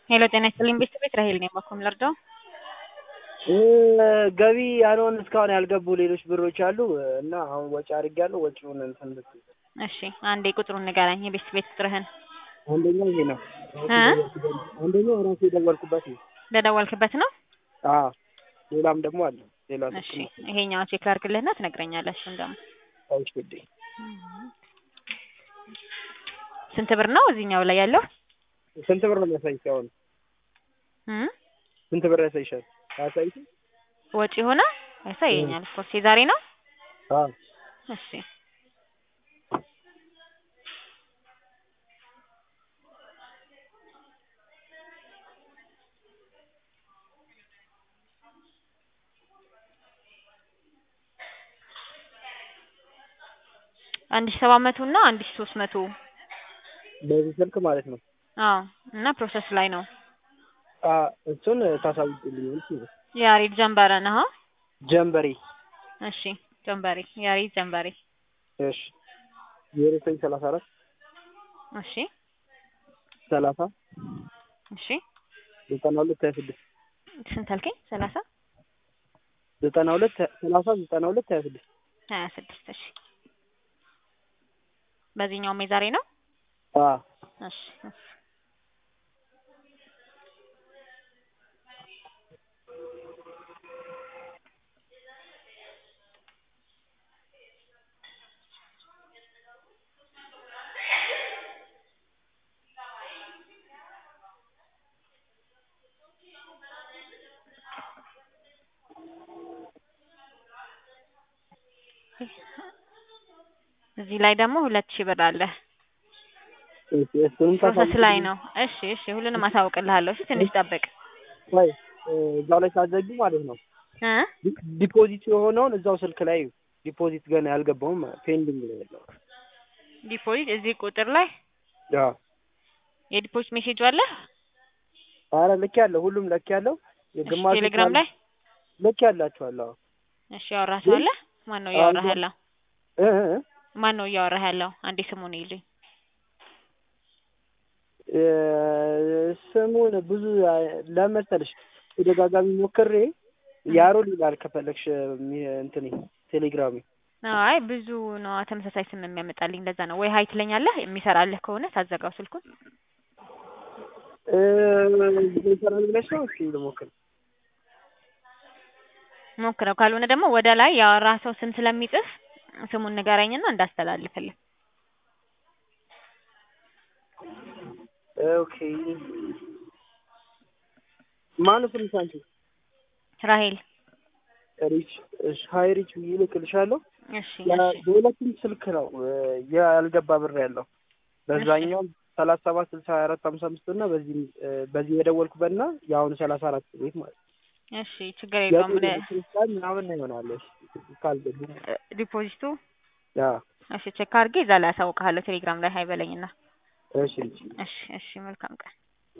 ሄሎ ጤና ይስጥልኝ ቤተሰቤት ራሄል ነኝ። በኩል ልርዳው? ገቢ ያልሆን እስካሁን ያልገቡ ሌሎች ብሮች አሉ እና አሁን ወጪ አድርጌያለሁ። ወጪውን እንትን ልትይ እሺ አንዴ ቁጥሩን ንገረኝ፣ የቤተሰቤት ቁጥርህን። አንደኛው ይሄ ነው። እ አንደኛው ራሴ የደወልኩበት ነው። በደወልክበት ነው? አዎ ሌላም ደግሞ አለ። ሌላ እሺ ይሄኛውን ቼክ ላድርግልህና ትነግረኛለህ። እሱን ደግሞ እሺ ውዴ ስንት ብር ነው እዚህኛው ላይ ያለው? ስንት ብር ነው የሚያሳይሽ? አሁን እ ስንት ብር ያሳይሻል? አያሳይሽ? ወጪ ሆነ ያሳየኛል። ኦፍኮርስ የዛሬ ነው። አዎ እሺ አንድ ሺህ ሰባት መቶ እና አንድ ሺህ ሶስት መቶ በዚህ ስልክ ማለት ነው። አዎ እና ፕሮሰስ ላይ ነው። አ እሱን ታሳውቂልኝ እንጂ ያሬድ ጀንበረ ነህ? ጀንበሬ እሺ ጀንበሬ ያሬድ ጀንበሬ እሺ ዜሮ ዘጠኝ ሰላሳ አራት እሺ ሰላሳ እሺ ዘጠና ሁለት ሀያ ስድስት ስንት አልከኝ? ሰላሳ ዘጠና ሁለት ሰላሳ ዘጠና ሁለት ሀያ ስድስት ሀያ ስድስት እሺ በዚህኛውም የዛሬ ነው። አ እሺ እሺ እዚህ ላይ ደግሞ ሁለት ሺህ ብር አለ። እሺ እሱንም ፕሮሰስ ላይ ነው። እሺ እሺ ሁሉንም አሳውቅልሃለሁ። እሺ ትንሽ ጠብቅ ወይ እዛው ላይ ሳትዘጊ ማለት ነው። እ ዲ- ዲፖዚት የሆነውን እዛው ስልክ ላይ ዲፖዚት ገና ያልገባውም ፔንዲንግ ላይ ያለው ዲፖዚት እዚህ ቁጥር ላይ ያ የዲፖዚት ሜሴጅ አለ። አረ ልክ ያለው ሁሉም ልክ ያለው እሺ የግማሽ ቴሌግራም ላይ ልክ ያላችኋለሁ እሺ ያወራህ ሰው አለ? ማን ነው እያወራህ ያለው? እ እ ማን ነው እያወራህ ያለው? አንዴ ስሙን ይልኝ። እ ስሙን ብዙ ለመሰልሽ ተደጋጋሚ ሞክሬ ያሮል ይላል ከፈለግሽ ሚ- እንትኔ ቴሌግራሜ አይ ብዙ ነው ተመሳሳይ ስም የሚያመጣልኝ ለዛ ነው። ወይ ሀይ ትለኛለህ የሚሰራልህ ከሆነ ታዘጋው ስልኩን። እ ይሰራል ብለሽ ነው? እስኪ ልሞክር። ሞክረው ካልሆነ ደግሞ ወደ ላይ ያወራህ ሰው ስም ስለሚጽፍ ስሙን ንገረኝና እንዳስተላልፍልህ። ኦኬ ማነው ስምሽ አንቺ? ራሄል ሪች እሺ፣ ሀይ ሪች ብዬ እልክልሻለሁ። እሺ ያ- እሺ በሁለቱም ስልክ ነው እ ያልገባ ብር ያለው በዛኛው ሰላሳ ሰባት ስልሳ ሀያ አራት ሀምሳ አምስት እና በዚህ እ በዚህ የደወልኩበት እና የአሁኑ ሰላሳ አራት ቤት ማለት ነው። እሺ ችግር የለውም። ለ- ክርስቲያን ምናምን ነው ይሆናል። እሺ ካልገቡ እ ዲፖዚቱ ያ እሺ ቼክ አድርጌ እዛ ላይ አሳውቅሃለሁ ቴሌግራም ላይ ሀይ በለኝና። እሺ እሺ እሺ እሺ መልካም ቀን